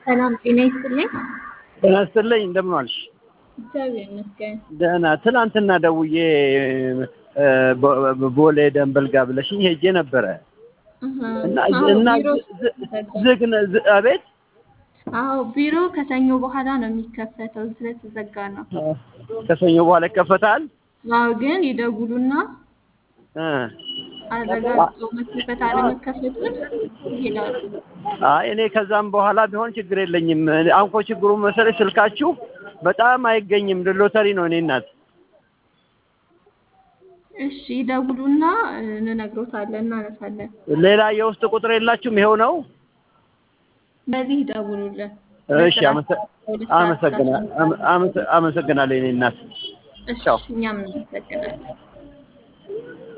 ሰላም ጤና ይስጥልኝ። ጤና ይስጥልኝ እንደምን ዋልሽ? እግዚአብሔር ይመስገን። ደህና። ትናንትና ደውዬ ቦሌ ደንበል ጋር ብለሽኝ ሄጄ ነበረ እህ፣ እና አዎ፣ እና ቢሮ ዝ- ተዘጋ። ዝግ ነ- ዝ- አቤት አዎ ቢሮ ከሰኞ በኋላ ነው የሚከፈተው ስለተዘጋ ነው። ከሰኞ በኋላ ይከፈታል። አዎ ግን ይደውሉና እ አረጋግጠው መከፈት አለመከፈቱን ይሄዳሉ። አይ እኔ ከዛም በኋላ ቢሆን ችግር የለኝም። አሁን እኮ ችግሩ መሰለሽ ስልካችሁ በጣም አይገኝም። ሎተሪ ነው እኔ እናት። እሺ ይደውሉና እንነግሮታለን፣ እናነሳለን። ሌላ የውስጥ ቁጥር የላችሁም? ይኸው ነው። በዚህ ይደውሉልን። እሺ አመሰ- አመሰግና- አመ- አመሰ- አመሰግናለሁ የኔ እናት። እሺ እኛም እናመሰግናለን።